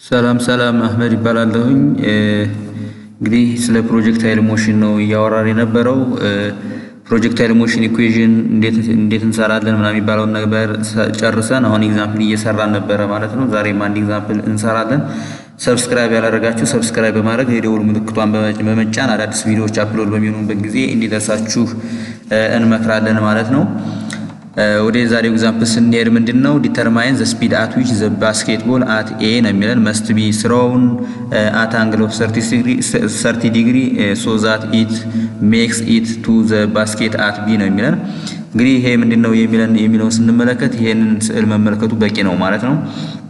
ሰላም ሰላም አህመድ ይባላለሁኝ። እንግዲህ ስለ ፕሮጀክታይል ሞሽን ነው እያወራን የነበረው። ፕሮጀክታይል ሞሽን ኢኩዌዥን እንዴት እንሰራለን ምናምን የሚባለውን ነገር ጨርሰን አሁን ኤግዛምፕል እየሰራን ነበረ ማለት ነው። ዛሬም አንድ ኤግዛምፕል እንሰራለን። ሰብስክራይብ ያላደረጋችሁ ሰብስክራይብ በማድረግ የደውል ምልክቷን በመጫን አዳዲስ ቪዲዮዎች አፕሎድ በሚሆኑበት ጊዜ እንዲደርሳችሁ እንመክራለን ማለት ነው። ወደ ዛሬው ኤግዛምፕል ስንሄድ ምንድን ነው ዲተርማይን ዘ ስፒድ አት ዊች ዘ ባስኬትቦል አት ኤ ነው የሚለን መስት ቢ ስሮውን አት አንግል ኦፍ ሰርቲ ዲግሪ ሶ ዛት ኢት ሜክስ ኢት ቱ ዘ ባስኬት አት ቢ ነው የሚለን። እንግዲህ ይሄ ምንድን ነው የሚለን የሚለውን ስንመለከት ይሄንን ስዕል መመልከቱ በቂ ነው ማለት ነው።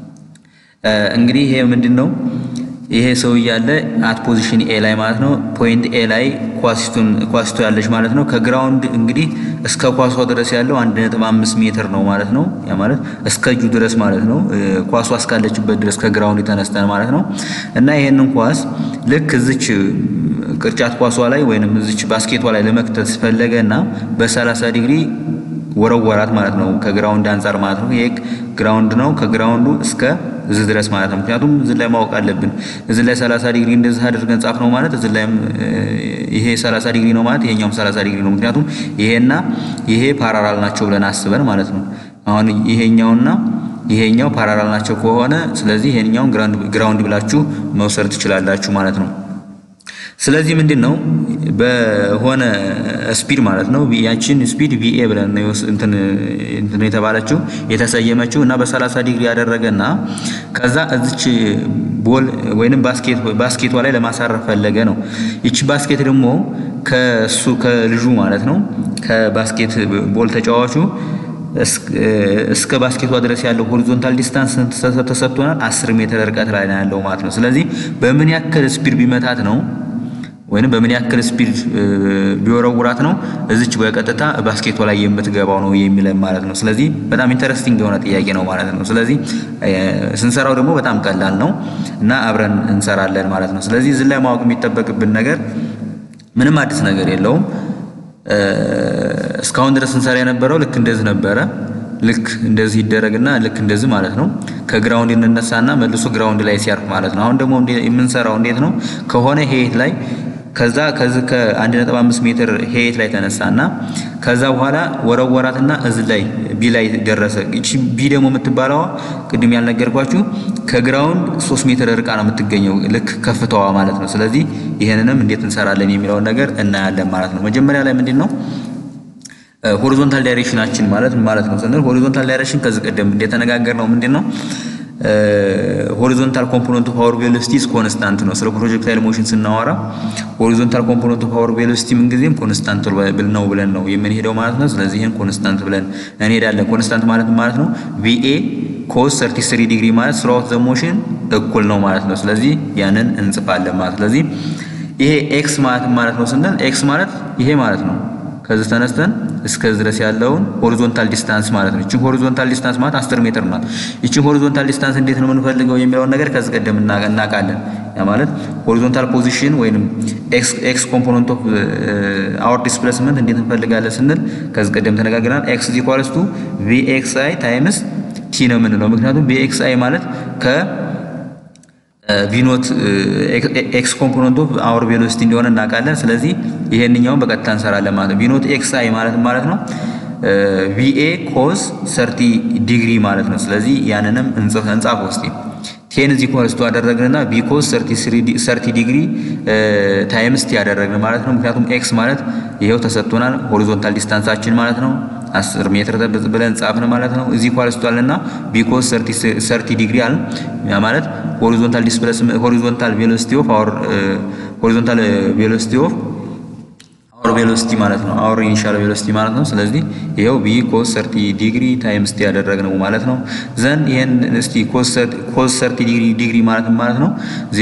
እንግዲህ ይሄ ምንድን ነው ይሄ ሰው እያለ አት ፖዚሽን ኤ ላይ ማለት ነው ፖይንት ኤ ላይ ኳሲቱን ኳሲቱ ያለች ማለት ነው። ከግራውንድ እንግዲህ እስከ ኳሷ ድረስ ያለው 1.5 ሜትር ነው ማለት ነው። ያ ማለት እስከ እጁ ድረስ ማለት ነው። ኳሷ እስካለችበት ድረስ ከግራውንድ የተነስተን ማለት ነው። እና ይሄንን ኳስ ልክ እዚች ቅርጫት ኳሷ ላይ ወይንም እዚች ባስኬቷ ላይ ለመክተት ፈለገ እና በ30 ዲግሪ ወረወራት ማለት ነው። ከግራውንድ አንጻር ማለት ነው። ይሄ ግራውንድ ነው። ከግራውንዱ እስከ እዚህ ድረስ ማለት ነው። ምክንያቱም እዚህ ላይ ማወቅ አለብን። እዚህ ላይ 30 ዲግሪ እንደዚህ አድርገን ጻፍ ነው ማለት እዚህ ላይም ይሄ 30 ዲግሪ ነው ማለት ይሄኛውም 30 ዲግሪ ነው። ምክንያቱም ይሄና ይሄ ፓራራል ናቸው ብለን አስበን ማለት ነው። አሁን ይሄኛውና ይሄኛው ፓራራል ናቸው ከሆነ ስለዚህ ይሄኛውን ግራውንድ ብላችሁ መውሰድ ትችላላችሁ ማለት ነው። ስለዚህ ምንድን ነው በሆነ ስፒድ ማለት ነው ያችን ስፒድ ቪኤ ብለን እንትን የተባለችው የተሰየመችው እና በ30 ዲግሪ ያደረገና ከዛ እዚች ቦል ወይንም ባስኬቷ ላይ ለማሳረፍ ፈለገ ነው። ይቺ ባስኬት ደግሞ ከሱ ከልጁ ማለት ነው ከባስኬት ቦል ተጫዋቹ እስከ ባስኬቷ ድረስ ያለው ሆሪዞንታል ዲስታንስ ተሰጥቶናል። 10 ሜትር ርቀት ላይ ነው ያለው ማለት ነው። ስለዚህ በምን ያክል ስፒድ ቢመታት ነው ወይንም በምን ያክል ስፒድ ቢወረውራት ነው እዚች በቀጥታ ባስኬቷ ላይ የምትገባው ነው የሚለን ማለት ነው። ስለዚህ በጣም ኢንተረስቲንግ የሆነ ጥያቄ ነው ማለት ነው። ስለዚህ ስንሰራው ደግሞ በጣም ቀላል ነው እና አብረን እንሰራለን ማለት ነው። ስለዚህ እዚህ ላይ ማወቅ የሚጠበቅብን ነገር ምንም አዲስ ነገር የለውም። እስካሁን ድረስ እንሰራ የነበረው ልክ እንደዚህ ነበረ። ልክ እንደዚህ ይደረግና ልክ እንደዚህ ማለት ነው። ከግራውንድ እንነሳና መልሶ ግራውንድ ላይ ሲያርፍ ማለት ነው። አሁን ደግሞ የምንሰራው እንዴት ነው? ከሆነ ሄት ላይ ከዛ ከዚህ ከ1.5 ሜትር ሄት ላይ ተነሳና ከዛ በኋላ ወረወራትና እዚህ ላይ ቢ ላይ ደረሰ። እቺ ቢ ደግሞ የምትባለዋ ቅድም ያልነገርኳችሁ ከግራውንድ 3 ሜትር ርቃ ነው የምትገኘው ልክ ከፍታዋ ማለት ነው። ስለዚህ ይሄንንም እንዴት እንሰራለን የሚለውን ነገር እናያለን ማለት ነው። መጀመሪያ ላይ ምንድን ነው ሆሪዞንታል ዳይሬክሽናችን ማለት ማለት ነው ስንል ሆሪዞንታል ዳይሬክሽን ከዚህ ቀደም እንደተነጋገር ነው ምንድን ነው ሆሪዞንታል ኮምፖነንት ኦፍ ፓወር ቬሎሲቲስ ኮንስታንት ነው። ስለ ፕሮጀክታይል ሞሽን ስናወራ ሆሪዞንታል ኮምፖነንት ኦፍ ፓወር ቬሎሲቲ ምንጊዜም ኮንስታንት ነው ብለን ነው የምንሄደው ማለት ነው። ስለዚህ ይህን ኮንስታንት ብለን እንሄዳለን። ኮንስታንት ማለት ማለት ነው ቪኤ ኮስ 33 ዲግሪ ማለት ስራውት ዘ ሞሽን እኩል ነው ማለት ነው። ስለዚህ ያንን እንጽፋለን ማለት ስለዚህ ይሄ ኤክስ ማለት ማለት ነው ስንል ኤክስ ማለት ይሄ ማለት ነው ከዚህ ተነስተን እስከዚህ ድረስ ያለውን ሆሪዞንታል ዲስታንስ ማለት ነው። እቺን ሆሪዞንታል ዲስታንስ ማለት 10 ሜትር ናት። እቺን ሆሪዞንታል ዲስታንስ እንዴት ነው የምንፈልገው የሚለውን ነገር ከዚህ ቀደም እናውቃለን። ያ ማለት ሆሪዞንታል ፖዚሽን ወይንም ኤክስ ኤክስ ኮምፖነንት ኦፍ አወር ዲስፕሌስመንት እንዴት እንፈልጋለን ስንል ከዚህ ቀደም ተነጋግረናል። ኤክስ ኢኳልስ ቱ ቪኤክስአይ ታይምስ ቲ ነው የምንለው። ምክንያቱም ቪኤክስአይ ማለት ከ ቪኖት ኤክስ ኮምፖነንት ኦፍ አወር ቬሎሲቲ እንደሆነ እናውቃለን። ስለዚህ ይሄንኛውን በቀጥታ እንሰራለን ማለት ነው። ቪኖት ኤክስ አይ ማለት ማለት ነው ቪኤ ኮስ ሰርቲ ዲግሪ ማለት ነው። ስለዚህ ያንንም እንጽፍ እንጻፍ ውስጥ ቴን እዚህ ኮንስቶ አደረግንና ቢ ኮስ ሰርቲ ዲግሪ ታይምስ ቲ ያደረግን ማለት ነው። ምክንያቱም ኤክስ ማለት ይሄው ተሰጥቶናል ሆሪዞንታል ዲስታንሳችን ማለት ነው። 10 ሜትር ብለን ጻፍን ማለት ነው። እዚህ ኳልስቷልና ቢኮዝ 30 ዲግሪ አለ ያ ማለት ሆሪዞንታል ዲስፕሌስመንት ሆሪዞንታል ቬሎሲቲ ኦፍ አወር ሆሪዞንታል ቬሎሲቲ ኦፍ አወር ቬሎሲቲ ማለት ነው። አወር ኢኒሻል ቬሎሲቲ ማለት ነው። ስለዚህ ይሄው ቢ ኮስ 30 ዲግሪ ታይምስ ቲ ያደረግነው ማለት ነው። ዘን ይሄን እስቲ ኮስ 30 ዲግሪ ዲግሪ ማለት ማለት ነው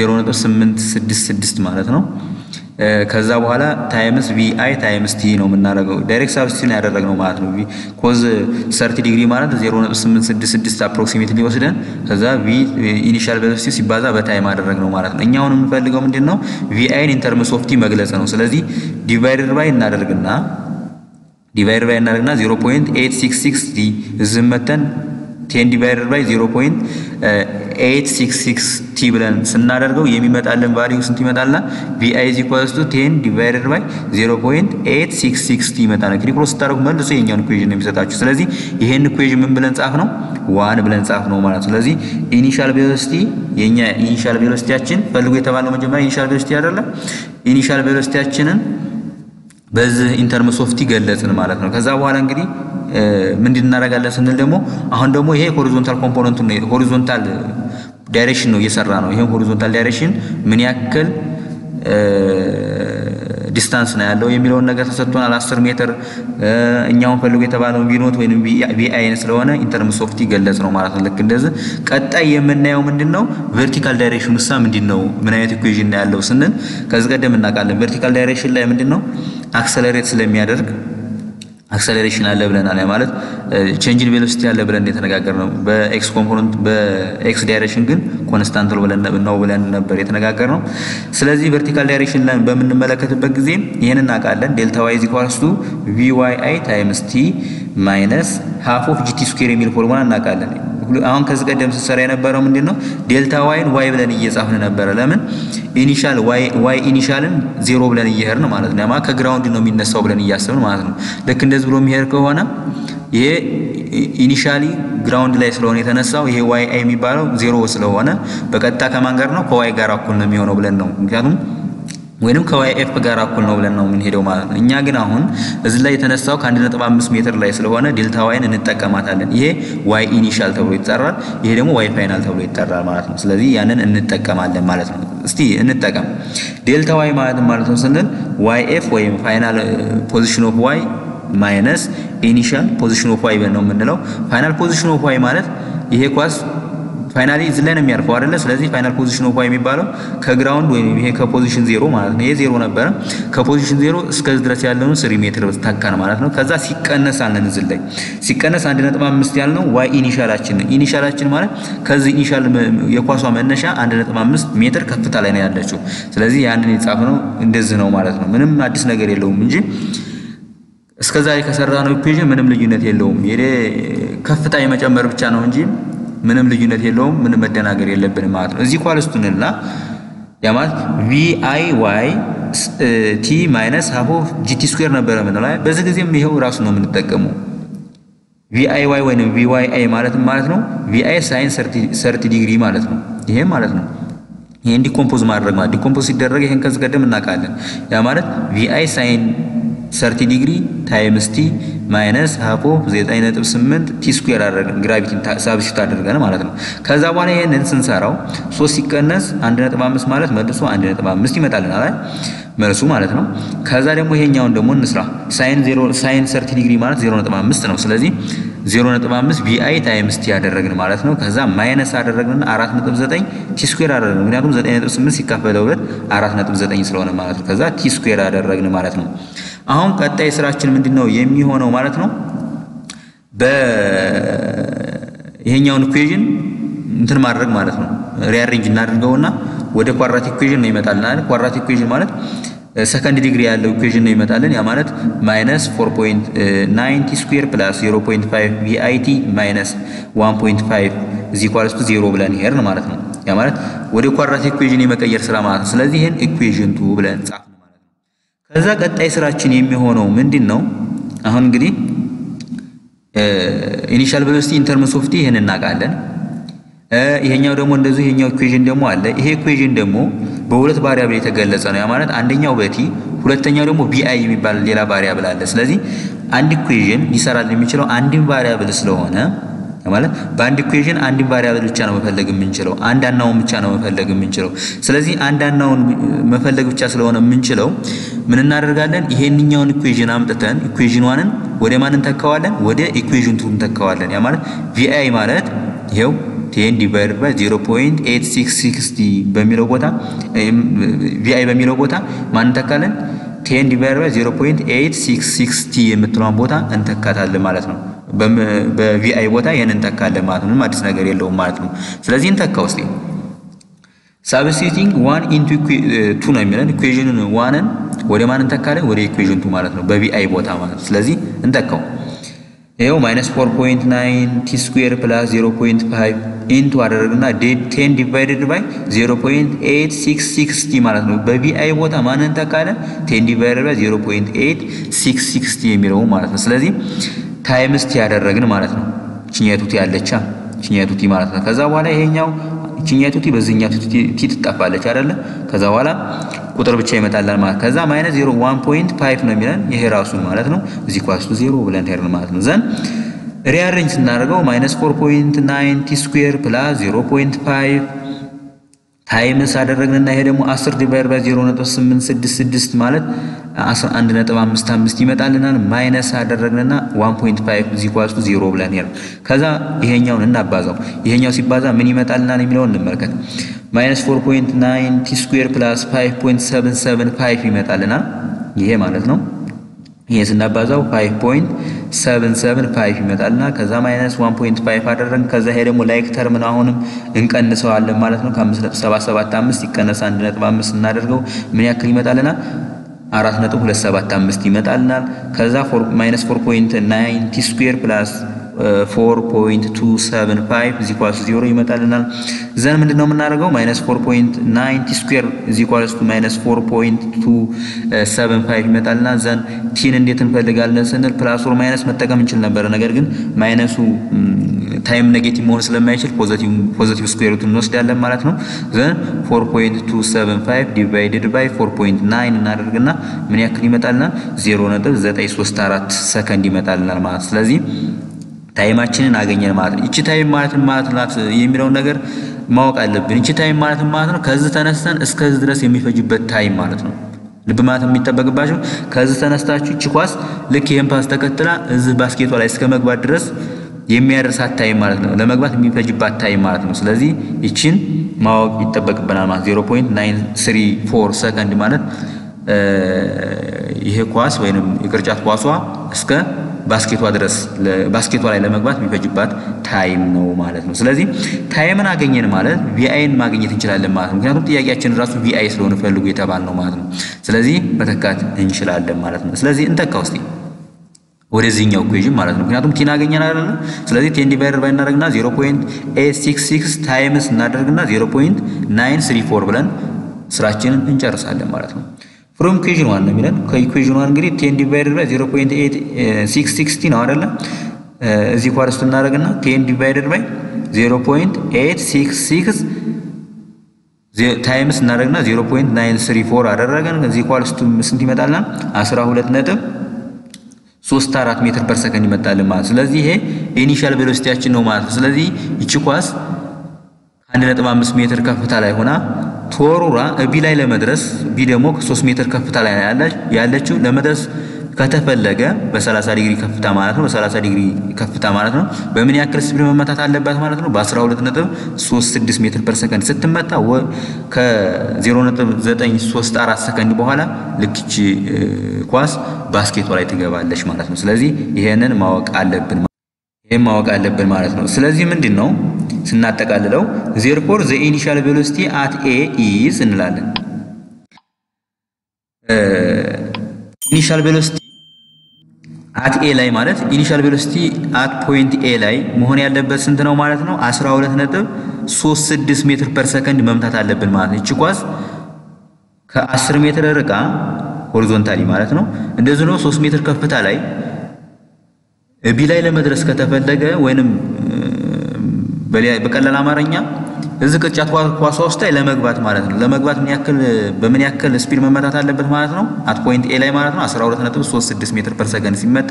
0.866 ማለት ነው። ከዛ በኋላ ታይምስ ቪ አይ ታይምስ ቲ ነው የምናደርገው። ዳይሬክት ሳብስቲቱሽን ያደረግነው ማለት ነው። ኮዝ 30 ዲግሪ ማለት 0.866 አፕሮክሲሜትሊ ወስደን ከዛ ቪ ኢኒሻል ቬሎሲቲ ሲባዛ በታይም አደረግነው ማለት ነው። እኛ አሁን የምንፈልገው ምንድን ነው? ቪ አይን ኢን ተርምስ ኦፍ ቲ መግለጽ ነው። ስለዚህ ዲቫይደድ ባይ እናደርግና ዲቫይደድ ባይ እናደርግና 0.866 ዲ እዚህ መተን ቴን ዲቫይደድ ባይ ኤይት ሲክስ ሲክስ ቲ ብለን ስናደርገው የሚመጣልን ቫሊዩ ስንት ይመጣልና ቪአይ ኢዝ ኢኳልስ ቱ ቴን ዲቫይደድ ባይ ዜሮ ፖይንት ኤይት ሲክስ ሲክስ ቲ ይመጣል። እንግዲህ ክሮስ ስታደርጉ መልሶ የኛውን ኢኩዌዥን ነው የሚሰጣችሁ። ስለዚህ ይሄን ኢኩዌዥን ምን ብለን ጻፍ ነው ዋን ብለን ጻፍ ነው ማለት ነው። ስለዚህ ኢኒሻል ቬሎሲቲ የኛ ኢኒሻል ቬሎሲቲያችን ፈልጎ የተባለው መጀመሪያ ኢኒሻል ቬሎሲቲ አይደለም። ኢኒሻል ቬሎሲቲያችንን በዚህ ኢንተርምስ ኦፍ ቲ ገለጽን ማለት ነው። ከዛ በኋላ እንግዲህ ምንድን እናደርጋለን ስንል ደግሞ አሁን ደግሞ ይሄ ሆሪዞንታል ኮምፖነንቱ ነው ሆሪዞንታል ዳይሬክሽን ነው እየሰራ ነው። ይሄን ሆሪዞንታል ዳይሬክሽን ምን ያክል ዲስታንስ ነው ያለው የሚለውን ነገር ተሰጥቶናል። 10 ሜትር እኛውን ፈልጎ የተባለው ቪኖት ወይም ቪአይን ስለሆነ ኢንተርምስ ኦፍ ቲ ገለጽ ነው ማለት ነው። ልክ እንደዚህ ቀጣይ የምናየው ምንድን ነው ቨርቲካል ዳይሬክሽን ውሳ ምንድን ነው ምን አይነት ኢኩዌዥን ነው ያለው ስንል ከዚህ ቀደም እናውቃለን። ቨርቲካል ዳይሬክሽን ላይ ምንድን ነው አክሰለሬት ስለሚያደርግ አክሰሌሬሽን አለ ብለናል። ማለት ቼንጅን ቬሎሲቲ አለ ብለን የተነጋገር ነው። በኤክስ ኮምፖነንት በኤክስ ዳይሬክሽን ግን ኮንስታንት ነው ብለን ነው ብለን ነበር የተነጋገር ነው። ስለዚህ ቨርቲካል ዳይሬክሽን ላይ በምንመለከትበት ጊዜ ይህን እናውቃለን። ዴልታ ዋይ ኢዝ ኢኳልስ ቱ ቪ ዋይ አይ ታይምስ ቲ ማይነስ ሃፍ ኦፍ ጂቲ ስኩዌር የሚል ፎርሙላ እናውቃለን። አሁን ከዚህ ቀደም ስትሰራ የነበረው ምንድን ነው? ዴልታ ዋይን ዋይ ብለን እየጻፍን ነበረ። ለምን ኢኒሻል ዋይ ኢኒሻልን ዜሮ ብለን እየሄድን ማለት ነው። ማ ከግራውንድ ነው የሚነሳው ብለን እያሰብን ማለት ነው። ልክ እንደዚህ ብሎ የሚሄድ ከሆነ ይሄ ኢኒሻሊ ግራውንድ ላይ ስለሆነ የተነሳው ይሄ ዋይ አይ የሚባለው ዜሮ ስለሆነ በቀጥታ ከማን ጋር ነው? ከዋይ ጋር እኩል ነው የሚሆነው ብለን ነው ምክንያቱም ወይንም ከዋይ ኤፍ ጋር እኩል ነው ብለን ነው የምንሄደው ማለት ነው። እኛ ግን አሁን እዚህ ላይ የተነሳው ከ1.5 ሜትር ላይ ስለሆነ ዴልታ ዋይን እንጠቀማታለን። ይሄ ዋይ ኢኒሻል ተብሎ ይጠራል፣ ይሄ ደግሞ ዋይ ፋይናል ተብሎ ይጠራል ማለት ነው። ስለዚህ ያንን እንጠቀማለን ማለት ነው። እስቲ እንጠቀም። ዴልታ ዋይ ማለት ማለት ነው ስንል ዋይ ኤፍ ወይም ፋይናል ፖዚሽን ኦፍ ዋይ ማይነስ ኢኒሻል ፖዚሽን ኦፍ ዋይ ነው የምንለው። ፋይናል ፖዚሽን ኦፍ ዋይ ማለት ይሄ ኳስ ፋይናሊ እዚህ ላይ ነው የሚያርፈው አይደለ? ስለዚህ ፋይናል ፖዚሽን ኦፍ ዋይ የሚባለው ከግራውንድ ወይም ይሄ ከፖዚሽን ዜሮ ማለት ነው። ይሄ ዜሮ ነበረ። ከፖዚሽን ዜሮ እስከዚህ ድረስ ያለውን ስሪ ሜትር ታካን ማለት ነው። ከዛ ሲቀነስ አለን እዚህ ላይ ሲቀነስ አንድ ነጥብ አምስት ያልነው ዋይ ኢኒሻላችን ነው። ኢኒሻላችን ማለት ከዚህ ኢኒሻል የኳሷ መነሻ አንድ ነጥብ አምስት ሜትር ከፍታ ላይ ነው ያለችው። ስለዚህ ያንን የጻፍነው እንደዚህ ነው ማለት ነው። ምንም አዲስ ነገር የለውም እንጂ እስከዛሬ ከሰራነው ኢኩዌሽን ምንም ልዩነት የለውም። ይሄ ከፍታ የመጨመር ብቻ ነው እንጂ ምንም ልዩነት የለውም። ምንም መደናገር የለብንም ማለት ነው። እዚህ ኳልስቱንና ያ ማለት ቪ አይ ዋይ ቲ ማይነስ ሀፎ ጂቲ ስኩዌር ነበረ ምንለው። በዚህ ጊዜም ይኸው ራሱ ነው የምንጠቀመው። ቪ አይ ዋይ ወይም ቪ ዋይ አይ ማለት ማለት ነው ቪ አይ ሳይን ሰርቲ ዲግሪ ማለት ነው። ይሄም ማለት ነው ይሄን ዲኮምፖዝ ማድረግ ማለት ዲኮምፖዝ ሲደረግ ይሄን ከዚህ ቀደም እናውቃለን። ያ ማለት ቪ አይ ሳይን ሰርቲ ዲግሪ ታይምስ ቲ ማይነስ ሀፎ 9.8 ቲ ስኩዌር አደረግን ግራቪቲን ሳብስቲት አደረገን ማለት ነው። ከዛ በኋላ ይሄንን ስንሰራው 3 ሲቀነስ 1.5 ማለት መልሶ 1.5 ይመጣልናል አይደል መልሱ ማለት ነው። ከዛ ደግሞ ይሄኛውን ደግሞ እንስራ ሳይን 0 ሳይን 30 ዲግሪ ማለት 0.5 ነው። ስለዚህ 0.5 ቪአይ ታይምስ ቲ ያደረግን ማለት ነው። ከዛ ማይነስ አደረግን 4.9 ቲ ስኩዌር አደረግን ምክንያቱም 9.8 ሲካፈለው 2 4.9 ስለሆነ ማለት ነው። ከዛ ቲ ስኩዌር አደረግን ማለት ነው። አሁን ቀጣይ ስራችን ምንድን ነው የሚሆነው ማለት ነው። በይሄኛውን ኢኩዌዥን እንትን ማድረግ ማለት ነው። ሪአሬንጅ እናድርገውና ወደ ኳድራቲክ ኢኩዌዥን ነው ይመጣልና አይደል? ኳድራቲክ ኢኩዌዥን ማለት ሰከንድ ዲግሪ ያለው ኢኩዌዥን ነው ይመጣልን። ያ ማለት ማይነስ 4.9 ቲ ስኩዌር ፕላስ 0.5 ቪአይቲ ማይነስ 1.5 እዚ ኳልስ ቱ 0 ብለን ሄድን ማለት ነው። ያ ማለት ወደ ኳድራቲክ ኢኩዌዥን የመቀየር ስራ ማለት ነው። ስለዚህ ይሄን ኢኩዌዥን ቱ ብለን ጻፍ ከዛ ቀጣይ ስራችን የሚሆነው ምንድን ነው? አሁን እንግዲህ ኢኒሻል ቬሎሲቲ ኢንተርምስ ኦፍ ቲ ይሄን እናውቃለን። ይሄኛው ደግሞ እንደዚሁ ይሄኛው ኢኩዌዥን ደግሞ አለ። ይሄ ኢኩዌዥን ደግሞ በሁለት ቫሪያብል የተገለጸ ነው። ያ ማለት አንደኛው በቲ ሁለተኛው ደግሞ ቢአይ የሚባል ሌላ ቫሪያብል አለ። ስለዚህ አንድ ኢኩዌዥን ሊሰራልን የሚችለው አንድን ቫሪያብል ስለሆነ ማለት በአንድ ኢኩዌዥን አንድን ቫሪያብል ብቻ ነው መፈለግ የምንችለው፣ አንድ አናውን ብቻ ነው መፈለግ የምንችለው። ስለዚህ አንድ አናውን መፈለግ ብቻ ስለሆነ የምንችለው ምን እናደርጋለን? ይሄንኛውን ኢኩዌዥን አምጥተን ኢኩዌዥን ዋንን ወደ ማን እንተካዋለን? ወደ ኢኩዌዥን ቱ እንተካዋለን። ያ ማለት ቪአይ ማለት ይሄው ቴን ዲቫይድ ባይ 0.8660 በሚለው ቦታ ቪአይ በሚለው ቦታ ማን እንተካለን? ቴን ዲቫይድ ባይ 0.866 ቲ የምትለዋን ቦታ እንተካታለን ማለት ነው። በቪአይ ቦታ ይህን እንተካለን ማለት ነው። ምንም አዲስ ነገር የለውም ማለት ነው። ስለዚህ እንተካ ውስጥ ሳብስቲቲንግ ዋን ኢንቱ ቱ ነው የሚለን ኢኩዌዥንን ዋንን ወደ ማን እንተካለን? ወደ ኢኩዌዥን ቱ ማለት ነው። በቪአይ ቦታ ማለት ነው። ስለዚህ እንተካው ይኸው ማይነስ 4.9 ቲ ስኩዌር ፕላስ 0.5 ኢንቱ አደረግና ቴን ዲቫይድድ ባይ 0.8660 ማለት ነው። በቪአይ ቦታ ማንን ተካለ? ቴን ዲቫይድድ ባይ 0.8660 የሚለው ማለት ነው። ስለዚህ ታይምስ ቲ ያደረግን ማለት ነው። ችኛቱ ቲ ያለቻ ችኛቱ ቲ ማለት ነው። ከዛ በኋላ ይሄኛው ችኛቱ ቲ በዚህኛው ቲ ትጠፋለች አይደለ? ከዛ በኋላ ቁጥር ብቻ ይመጣላል ማለት ከዛ ማይነስ 0 1.5 ነው የሚለን ይሄ ራሱ ማለት ነው። እዚህ ኳስቱ 0 ብለን ሄድን ማለት ነው። ዘን ሪአሬንጅ ስናደርገው ማይነስ 4.9 ቲ ስኩዌር ፕላስ 0.5 ታይምስ አደረግንና ይሄ ደግሞ 10 ዲቫይድ ባይ 0.866 ማለት 11.55 ይመጣልናል። ማይነስ አደረግንና 1.5 እዚህ ኳስቱ 0 ብለን ሄድን። ከዛ ይሄኛውን እናባዛው። ይሄኛው ሲባዛ ምን ይመጣልናል የሚለውን እንመልከት። ማይነስ 4.9 ቲ ስኩዌር ፕላስ 5.775 ይመጣልናል። ይሄ ማለት ነው። ይሄ ስናባዛው 5.775 ይመጣልና ከዛ ማይነስ 1.5 አደረግን። ከዛ ይሄ ደግሞ ላይክ ተርምን አሁንም እንቀንሰዋለን ማለት ነው። ከ5.775 ይቀነስ 1.5 እናደርገው ምን ያክል ይመጣልናል? 4.275 ይመጣልናል። ከዛ ማይነስ 4.9 ቲ ስኩዌር ፕላስ 4.275 እዚ ኳስ 0 ይመጣልናል። ዘን ምንድነው የምናደርገው? ማይነስ 4.9 ቲ ስኩዌር እዚ ኳስ ማይነስ 4.275 ይመጣልናል። ዘን ቲን እንዴት እንፈልጋለን ስንል ፕላስ ኦር ማይነስ መጠቀም እንችል ነበረ። ነገር ግን ማይነሱ ታይም ኔጌቲቭ መሆን ስለማይችል ፖዚቲቭ ፖዚቲቭ ስኩዌር ሩት እንወስዳለን ማለት ነው። ዘን 4.275 ዲቫይድድ ባይ 4.9 እናደርግና ምን ያክል ይመጣልናል? 0.934 ሰከንድ ይመጣልናል ማለት ስለዚህ ታይማችንን አገኘን ማለት ነው። እቺ ታይም ማለት ማለት ናት የሚለውን ነገር ማወቅ አለብን። እቺ ታይም ማለት ማለት ነው ከዚህ ተነስተን እስከዚህ ድረስ የሚፈጅበት ታይም ማለት ነው። ልብ ማለት የሚጠበቅባቸው ከዚህ ተነስታችሁ እቺ ኳስ ልክ ይሄን ፓስ ተከትላ እዚህ ባስኬቷ ላይ እስከ መግባት ድረስ የሚያደርሳት ታይም ማለት ነው። ለመግባት የሚፈጅባት ታይም ማለት ነው። ስለዚህ እቺን ማወቅ ይጠበቅብናል ማለት 0.934 ሰከንድ ማለት ይሄ ኳስ ወይንም የቅርጫት ኳሷ እስከ ባስኬቷ ድረስ ባስኬቷ ላይ ለመግባት የሚፈጅባት ታይም ነው ማለት ነው። ስለዚህ ታይምን አገኘን ማለት ቪአይን ማግኘት እንችላለን ማለት ነው። ምክንያቱም ጥያቄያችን ራሱ ቪአይ ስለሆነ ፈልጉ የተባል ነው ማለት ነው። ስለዚህ መተካት እንችላለን ማለት ነው። ስለዚህ እንተካ ውስጥ ወደዚህኛው ኢኩዌሽን ማለት ነው። ምክንያቱም ቲን አገኘን አይደለ? ስለዚህ ቴን ዲቫይደር ባይ እናደርግና 0.866 ታይምስ እናደርግና 0.934 ብለን ስራችንን እንጨርሳለን ማለት ነው። ፍሮም ኢኩዌሽን ዋን ነው የሚለን። ከኢኩዌሽን ዋን እንግዲህ ቴን ዲቫይደድ ባይ 0.8660 ነው አይደለ? እዚህ ኳርስቱ እናደርግና ቴን ዲቫይደድ ባይ 0.866 ታይምስ እናደርግና 0.934 አደረገን። እዚህ ኳርስቱ ስንት ይመጣልና 12 ነጥብ 34 ሜትር ፐር ሰከንድ ይመጣል ማለት ስለዚህ ይሄ ኢኒሻል ቬሎሲቲያችን ነው ማለት ነው። ስለዚህ ይቺ ኳስ ከአንድ ነጥብ አምስት ሜትር ከፍታ ላይ ሆና ተወሩራ ቢ ላይ ለመድረስ ቢ ደግሞ ከ3 ሜትር ከፍታ ላይ ያለችው ለመድረስ ከተፈለገ በ30 ዲግሪ ከፍታ ማለት ነው። በ30 ዲግሪ ከፍታ ማለት ነው። በምን ያክል ስፒድ መመታት አለባት ማለት ነው? በ12.36 ሜትር ፐር ሰከንድ ስትመታ ከ0.934 ሰከንድ በኋላ ልክች ኳስ ባስኬቷ ላይ ትገባለች ማለት ነው። ስለዚህ ይሄንን ማወቅ አለብን ይሄን ማወቅ አለብን ማለት ነው። ስለዚህ ምንድን ነው ስናጠቃልለው ዜርፎር ዘ ኢኒሻል ቬሎሲቲ አት ኤ ኢዝ እንላለን። ኢኒሻል ቬሎሲቲ አት ኤ ላይ ማለት ኢኒሻል ቬሎሲቲ አት ፖይንት ኤ ላይ መሆን ያለበት ስንት ነው ማለት ነው? 12 ነጥብ 36 ሜትር ፐር ሰከንድ መምታት አለብን ማለት ነው። እቺ ኳስ ከ10 ሜትር ርቃ ሆሪዞንታሊ ማለት ነው እንደዚህ ነው 3 ሜትር ከፍታ ላይ ቢ ላይ ለመድረስ ከተፈለገ ወይንም በቀላል አማርኛ እዚህ ቅርጫት ኳሷ ውስጥ ላይ ለመግባት ማለት ነው። ለመግባት ምን ያክል በምን ያክል ስፒድ መመታት አለበት ማለት ነው? አት ፖይንት ኤ ላይ ማለት ነው 12.36 ሜትር ፐር ሰከንድ ሲመታ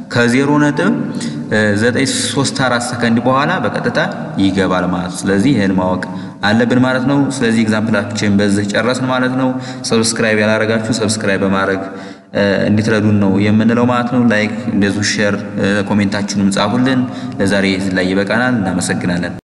ከ0.934 ሰከንድ በኋላ በቀጥታ ይገባል ማለት ነው። ስለዚህ ይህን ማወቅ አለብን ማለት ነው። ስለዚህ ኤግዛምፕላችን በዚህ ጨረስን ማለት ነው። ሰብስክራይብ ያላረጋችሁ ሰብስክራይብ በማድረግ እንድትረዱን ነው የምንለው ማለት ነው። ላይክ እንደዚሁ ሼር ኮሜንታችሁንም ጻፉልን። ለዛሬ ላይ ይበቃናል። እናመሰግናለን።